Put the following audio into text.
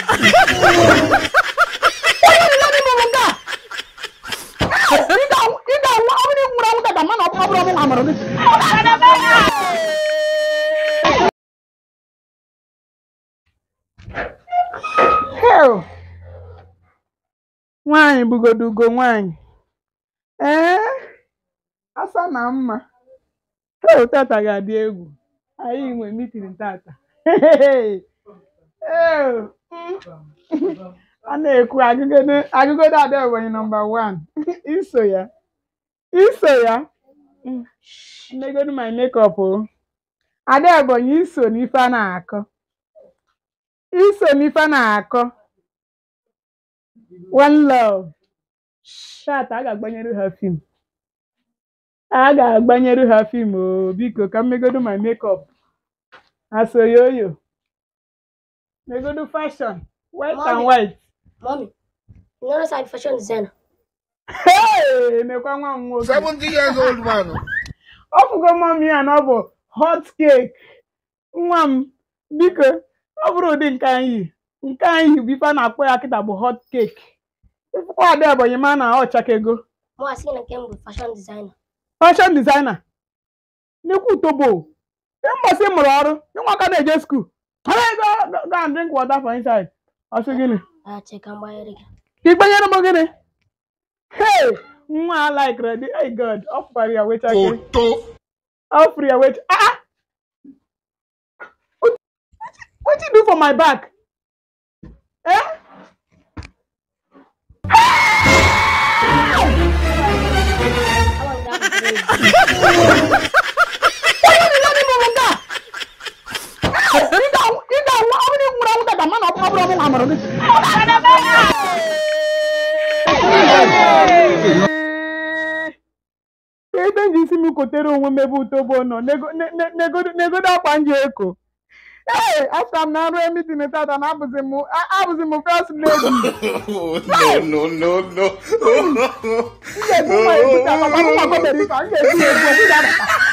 ị ga-anwụ ị ga-anwụ ọ bụrụ nwụrụ anwụ tata mana ọ bụrụ ọbụrụ ọbụrụ amụrụ gị Hell. nwaanyị bugodo ugo nwaanyị ee asa na mma hel tata ga-adị egwu anyị nwe mitin tata Hey. Ew. Mm. a na-ekwu agụgodo agụgodo ada ebonyi nọmba wan iso ya iso ya Mm. mmegodu my makeup o ada ebonyi iso n'ife a na-akọ iso n'ife a na-akọ one love shat a ga-agbanyere ha fim a ga-agbanyere ha fim o biko ka mmegodu my makeup asoyoyo megodu fashion white and Mommy. white Mommy, you notice I'm fashion designer. Hey, nekwa nwa m nwoke 70 years old man. ọ fụgo mọmi ya na ọ bụ hot cake nwa m biko ọ bụrụ ụdị nke anyị nke anyị bụ ife a na-akpọ ya kịta bụ hot cake ịfụkwa ada ebonyi ma na ọ chakego Mom, I seen a game with fashion designer. fashion designer n'ekwu tobo mbọsị ị mụrụ ọrụ ịnwa aka na-eje skuul go go- go and drink water for inside ọ sị gịnị I check and buy it again. ị gbanyere m gịnị hey nwa a like ready hey god ọ fụkwara ya wechake Toto. ọ fụrụ ya wecha ah ah! What- what you do for my back eh How long that was ị ga-anwụ ị ga-anwụ ọ bụrụ nwụrụ anwụ tata mana ọ bụrụ ọbụrụ ọbụrụ amụrụ gị ebe m ji isi m kotere onwe m ebe utobo nọ nego- ne- ne- negodo negodo akwa m ji eko ee afta m na arụ emitin tata na abụzi m a- abụzi m first lady no, no, no, no. m ga-ebu nwa ebute akpa ma m nwa gobere ife a m ga-ebu ya ebu ọ bụghị abata